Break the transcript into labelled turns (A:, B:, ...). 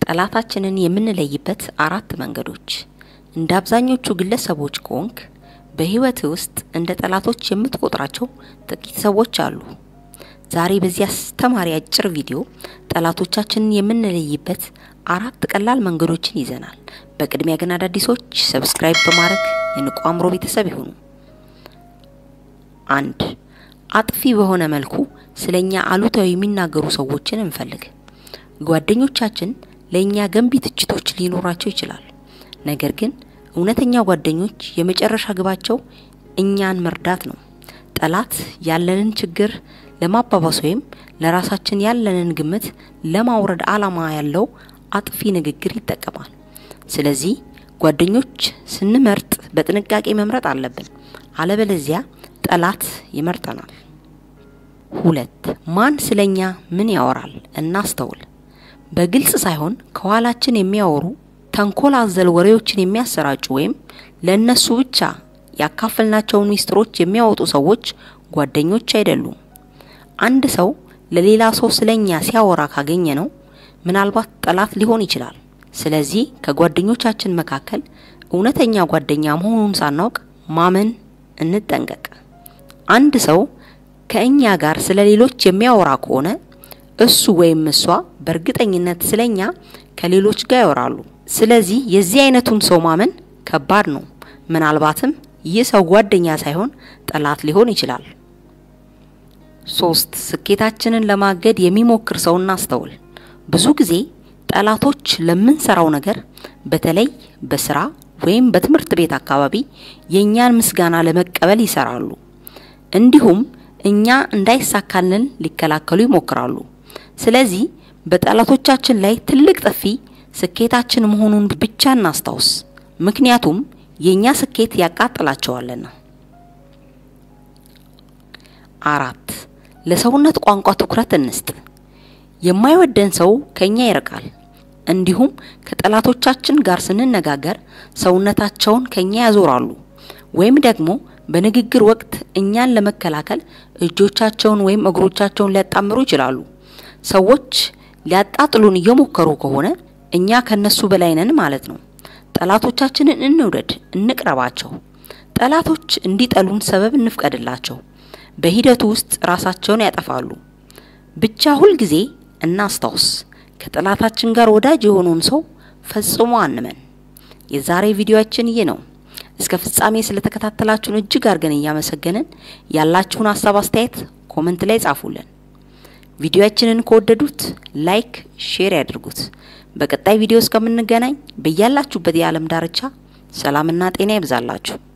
A: ጠላታችንን የምንለይበት አራት መንገዶች። እንደ አብዛኞቹ ግለሰቦች ከሆንክ በህይወት ውስጥ እንደ ጠላቶች የምትቆጥራቸው ጥቂት ሰዎች አሉ። ዛሬ በዚህ አስተማሪ አጭር ቪዲዮ ጠላቶቻችንን የምንለይበት አራት ቀላል መንገዶችን ይዘናል። በቅድሚያ ግን አዳዲሶች ሰብስክራይብ በማድረግ የንቁ አእምሮ ቤተሰብ ይሁኑ። አንድ አጥፊ በሆነ መልኩ ስለኛ አሉታዊ የሚናገሩ ሰዎችን እንፈልግ። ጓደኞቻችን ለእኛ ገንቢ ትችቶች ሊኖራቸው ይችላል። ነገር ግን እውነተኛ ጓደኞች የመጨረሻ ግባቸው እኛን መርዳት ነው። ጠላት ያለንን ችግር ለማባባስ ወይም ለራሳችን ያለንን ግምት ለማውረድ ዓላማ ያለው አጥፊ ንግግር ይጠቀማል። ስለዚህ ጓደኞች ስንመርጥ በጥንቃቄ መምረጥ አለብን፣ አለበለዚያ ጠላት ይመርጠናል። ሁለት ማን ስለኛ ምን ያወራል እናስተውል። በግልጽ ሳይሆን ከኋላችን የሚያወሩ ተንኮል አዘል ወሬዎችን የሚያሰራጩ ወይም ለእነሱ ብቻ ያካፈልናቸውን ሚስጥሮች የሚያወጡ ሰዎች ጓደኞች አይደሉም። አንድ ሰው ለሌላ ሰው ስለኛ ሲያወራ ካገኘ ነው ምናልባት ጠላት ሊሆን ይችላል። ስለዚህ ከጓደኞቻችን መካከል እውነተኛ ጓደኛ መሆኑን ሳናውቅ ማመን እንጠንቀቅ። አንድ ሰው ከእኛ ጋር ስለ ሌሎች የሚያወራ ከሆነ እሱ ወይም እሷ በእርግጠኝነት ስለኛ ከሌሎች ጋር ያወራሉ። ስለዚህ የዚህ አይነቱን ሰው ማመን ከባድ ነው። ምናልባትም ይህ ሰው ጓደኛ ሳይሆን ጠላት ሊሆን ይችላል። ሶስት ስኬታችንን ለማገድ የሚሞክር ሰው እናስተውል። ብዙ ጊዜ ጠላቶች ለምንሰራው ነገር በተለይ በስራ ወይም በትምህርት ቤት አካባቢ የእኛን ምስጋና ለመቀበል ይሰራሉ። እንዲሁም እኛ እንዳይሳካልን ሊከላከሉ ይሞክራሉ። ስለዚህ በጠላቶቻችን ላይ ትልቅ ጥፊ ስኬታችን መሆኑን ብቻ እናስታውስ፣ ምክንያቱም የእኛ ስኬት ያቃጥላቸዋልና። አራት ለሰውነት ቋንቋ ትኩረት እንስጥ። የማይወደን ሰው ከኛ ይርቃል። እንዲሁም ከጠላቶቻችን ጋር ስንነጋገር ሰውነታቸውን ከኛ ያዞራሉ ወይም ደግሞ በንግግር ወቅት እኛን ለመከላከል እጆቻቸውን ወይም እግሮቻቸውን ሊያጣምሩ ይችላሉ። ሰዎች ሊያጣጥሉን እየሞከሩ ከሆነ እኛ ከነሱ በላይ ነን ማለት ነው። ጠላቶቻችንን እንውደድ፣ እንቅረባቸው። ጠላቶች እንዲጠሉን ሰበብ እንፍቀድላቸው። በሂደቱ ውስጥ ራሳቸውን ያጠፋሉ። ብቻ ሁልጊዜ እናስታውስ፣ ከጠላታችን ጋር ወዳጅ የሆነውን ሰው ፈጽሞ አንመን። የዛሬ ቪዲዮአችን ይህ ነው። እስከ ፍጻሜ ስለተከታተላችሁን እጅግ አድርገን እያመሰገንን ያላችሁን ሀሳብ አስተያየት ኮመንት ላይ ጻፉልን። ቪዲዮአችንን ከወደዱት ላይክ፣ ሼር ያድርጉት። በቀጣይ ቪዲዮ እስከምንገናኝ በያላችሁበት የዓለም ዳርቻ ሰላምና ጤና ይብዛላችሁ።